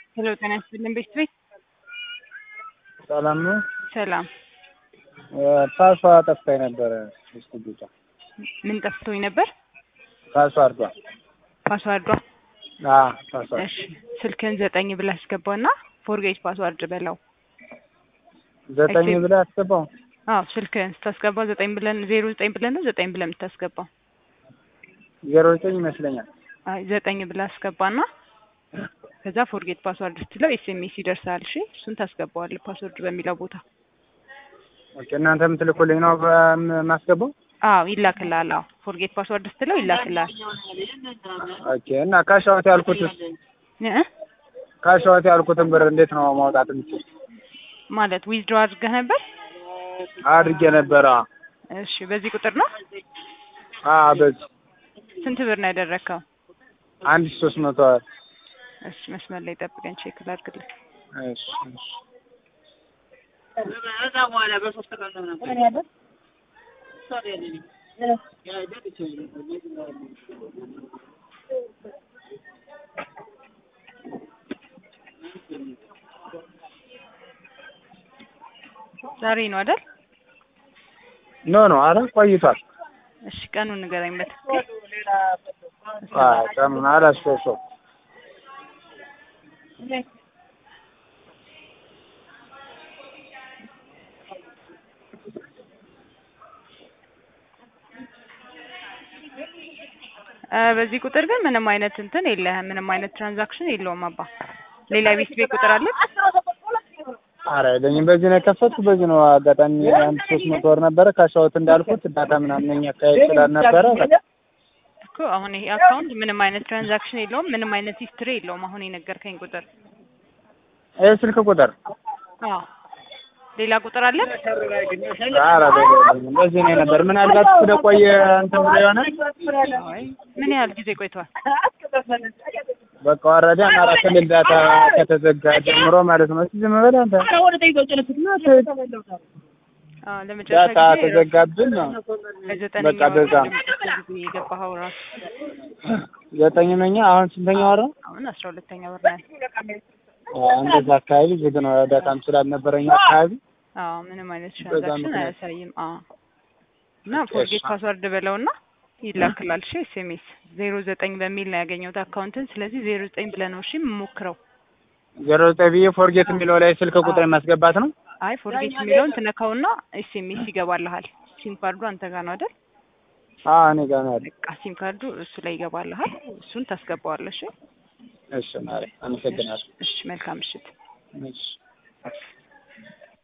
ሄሎ ጤና ይስጥልን ቤት ቤት ሰላም ነው። ሰላም ፓሷ ጠፍታኝ ነበረ። እስቲ ብቻ ምን ጠፍቶኝ ነበር? ፓስዋርዷ ፓስዋርዷ አ ፓስዋርድ እሺ ስልክን ዘጠኝ ብለህ አስገባና ፎርጌት ፓስዋርድ በለው። ዘጠኝ እሺ። ብለህ አስገባው። አዎ ስልክህን ስታስገባ ዘጠኝ ብለን ዜሮ ዘጠኝ ብለን ነው ዘጠኝ ብለን የምታስገባው። ዜሮ ዘጠኝ ይመስለኛል። አይ ዘጠኝ ብለህ አስገባና ከዛ ፎርጌት ፓስዋርድ ስትለው ኤስኤምኤስ ይደርሳል። እሺ እሱን ታስገባዋለህ ፓስወርድ በሚለው ቦታ። ኦኬ እናንተ የምትልኩልኝ ነው በም- ማስገባው? አዎ ይላክልሃል። አዎ ፎርጌት ፓስዋርድ ስትለው ይላክልሃል። ኦኬ እና ካሻውት ያልኩት እ ካሻውት ያልኩትን ብር እንዴት ነው ማውጣት የምችል? ማለት ዊዝድሮ አድርገህ ነበር? አድርጌ ነበረ። እሺ በዚህ ቁጥር ነው? አ በዚህ ስንት ብር ነው ያደረግከው? አንድ ሺህ ሶስት መቶ እሺ መስመር ላይ ጠብቀን ቼክ ላድርግልህ። እሺ እሺ ዛሬ ነው አይደል? ኖ ኖ አረ ቆይቷል። እሺ ቀኑን ንገረኝ በትክክል። አ ቀኑን አላስታውሰውም። እ በዚህ ቁጥር ግን ምንም አይነት እንትን የለህም። ምንም አይነት ትራንዛክሽን የለውም አባ። ሌላ ቤት ቤት ቁጥር አለ? አረ የለኝም። በዚህ ነው የከፈትኩ። በዚህ ነው አጋጣሚ አንድ ሶስት መቶ ወር ነበረ ካሻውት እንዳልኩት ዳታ ምናምን እኛ አካባቢ ስላልነበረ በቃ እኮ አሁን ይሄ አካውንት ምንም አይነት ትራንዛክሽን የለውም። ምንም አይነት ሂስትሪ የለውም። አሁን የነገርከኝ ቁጥር ይህ ስልክ ቁጥር አዎ። ሌላ ቁጥር አለ? ኧረ የለኝም። በዚህ ነው የነበር። ምናልባት ስለቆየ እንትን ብሎ ይሆናል። አይ ምን ያህል ጊዜ ቆይቷል? በቃ ወረደ አማራ ክልል ዳታ ከተዘጋ ጀምሮ ማለት ነው። እስኪ ዝም በል አንተ። አዎ ለመጨረሻ ዳታ ጊዜ ተዘጋብን ነው። በዘጠነኛ በቃ ወር በዛ ለመጨረሻ ጊዜ የገባኸው ራሱ ዘጠኝነኛ አሁን ስንተኛ ወር ነው? አሁን አስራ ሁለተኛ ወር ነው። እንደዛ አካባቢ ዝግ ነው። ዳታም ስላልነበረኝ አካባቢ አዎ ምንም አይነት በዛ ትራንዛክሽን ምክንያት። አያሳይም። አዎ እና ፎርጌት ፓስወርድ በለውና ይላክላል። እሺ ኤስኤምኤስ ዜሮ ዘጠኝ በሚል ነው ያገኘሁት አካውንትን። ስለዚህ ዜሮ ዘጠኝ ብለህ ነው እሺ የምሞክረው። ዜሮ ዘጠኝ ብዬ ፎርጌት የሚለው ላይ ስልክ ቁጥር ማስገባት ነው። አይ ፎርጌት የሚለውን ትነካውና ኤስኤምኤስ ይገባልሃል። ሲም ካርዱ አንተ ጋር ነው አይደል? አዎ እኔ ጋር ነው ያለው። በቃ ሲም ካርዱ እሱ ላይ ይገባልሃል። እሱን ታስገባዋለህ። እሺ እሺ ማሪ አመሰግናለሁ። እሺ መልካም ምሽት። እሺ